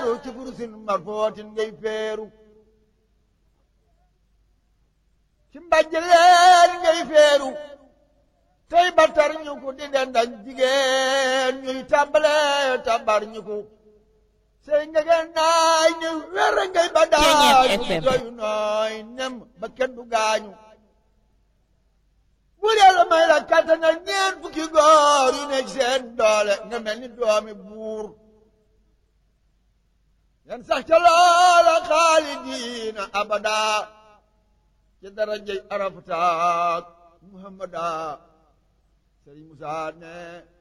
feeru ci furusin marfootin ngay feeru ci mbàjj leen ngay feeru tey batar ñu ko di den ak jigéen ñuy tàmbale tabar ñu ko sey ngegen naay ne wer ngay ba daay doyu nooy nem ba kenn du gaañu bu dee la may la kattanal ñeen fukki góor yu nekk seen doole nga mel ni doomi buur yan sax ca loola xaalidiina abada ci darajay arafataak muhammada sëriñ Musaa ne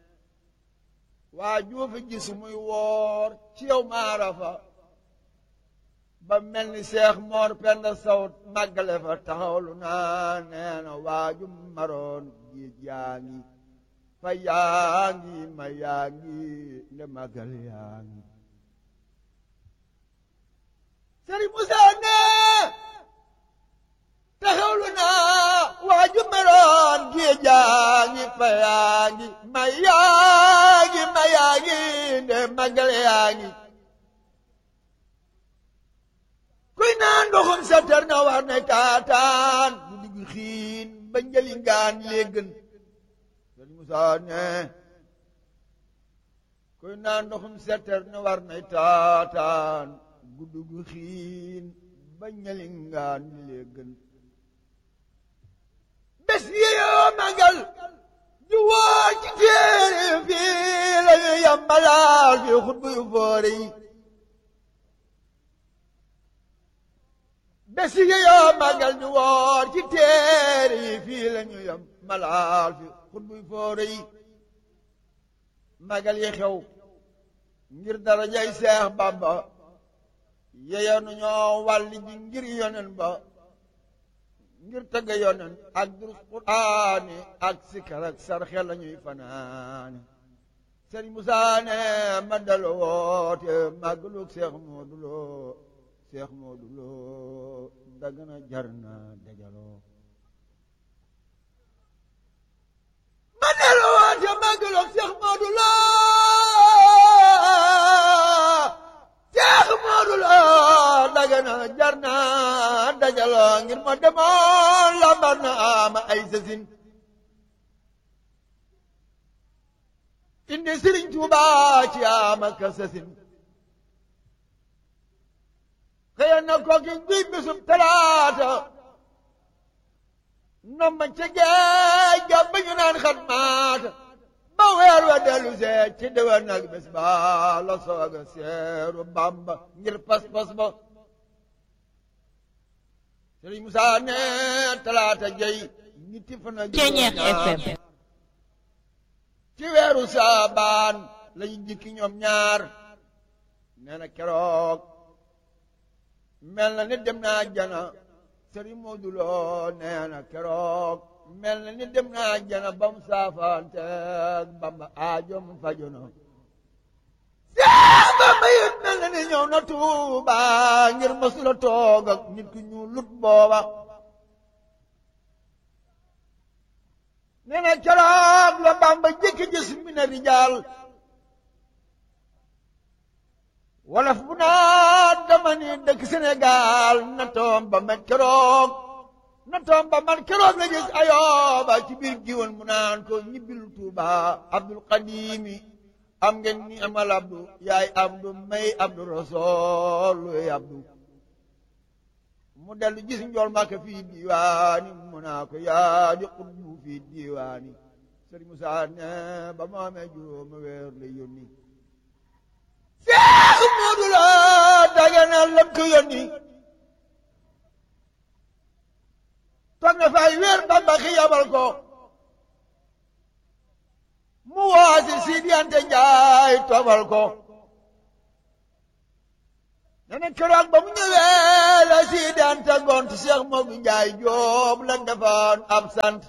waa juufi gis muy woor ci yow maarafa ba mel ni seex moor penda sawt màggale fa taxawlu naa nee na waaju maroon géej yaa ngi fa yaa ngi ma yaa ngi nde màggal yaa ngi sëriñ Musaa ne taxawlu naa waaju maroon géej yaa ngi fa yaa ngi ma yaa ngi ma yaa ngi nde màggal yaa ngi kuy naan ndoxum seter na war ne kaataan bu diggu xiin ba njëli ngaan léegën sëriñ Musaa ne kuy naan ndoxum seter na war ne taataan bu diggu xiin ba njëli ngaan léegën bés yi yoo magal ju woo ci téere fii la ñu yambalaal fi xutbu yu foore yi bés yi yoo magal ñu woor ci téere yi fii la ñu yam malaal fi xutbuy foore yi magal yi xew ngir darajay seex bamba yeyanu ñoo wàlli ji ngir yonen ba ngir tëgg yonen ak durus quraani ak sikar ak sarxe la ñuy fanaani sëriñ Musaa ne ma dalo woote màggalug seex Moodu Lo seex Moodu Lo dagana jar na dajaloo ma dalo woote màggalug seex Moodu Lo seex Moodu Lo dagana jar na dajaloo ngir ma demoon lambar na ama ay sasin indi Sëriñ Tuubaa ci ama ka sasin xëy na kooki guy bisub talaata nomba ca géej ga ba ñu naan xat maata ba weer wa dellu see ci déwén nag bés ba la sooga seeru Bàmba ngir pas-pas ba Sëriñ Musaa ne talaata jey ñetti fan ak FM ci weeru saabaan lañu jikki ñoom ñaar nee na keroog mel na ni dem naa jana sëriñ Moodu Lo nee na keroog mel na ni dem naa jana ba mu saafaanteeg Bamba aajom fajono Seex Bamba yit mel na ni ñëw na Tuuba ngir mësula toog ak nit ku ñu lut booba nee na keroog la Bamba jëkki gis mi na rijaal wolof bu naa dama ni dëkk Sénégal na toom ba man keroog na toom ba man keroog la gis ayooba ci biir giwoon mu naan ko ñibbil Tuuba Abdul Qadimi am ngeen ni amal abdu yaay abdu may abdu rasool luy abdu mu dellu gis njool Màkka fii diiwaani mu naa ko yaa di xutbu fii diiwaani Sëriñ Musaa ne ba mu amee juróomi weer la yónni Seex Moodu Lo daganal lam ko yónni toog na fay weer Bamba xi yabal ko mu waasi Sidi Anta Njaay tobal ko nene keroog ba mu ñëwee la Sidi Anta gont Seex Moodu Njaay Jóob la defoon ab sant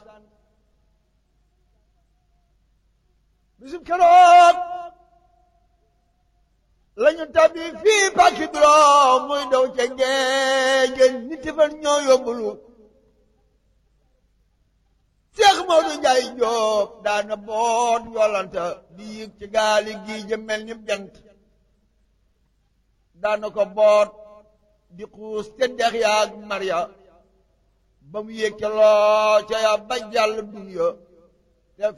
bisub keroog lañu tabbi fii pàkki biro muy daw ca géej nit fan ñoo yóbbulu Seex Moodu Njaay Jóob daana boot yolanta di yëg ci gaali gii ja mel ni jant daana ko boot di xuus te dex yaag marya ba mu yëkkaloo ca ya ba jàll dunya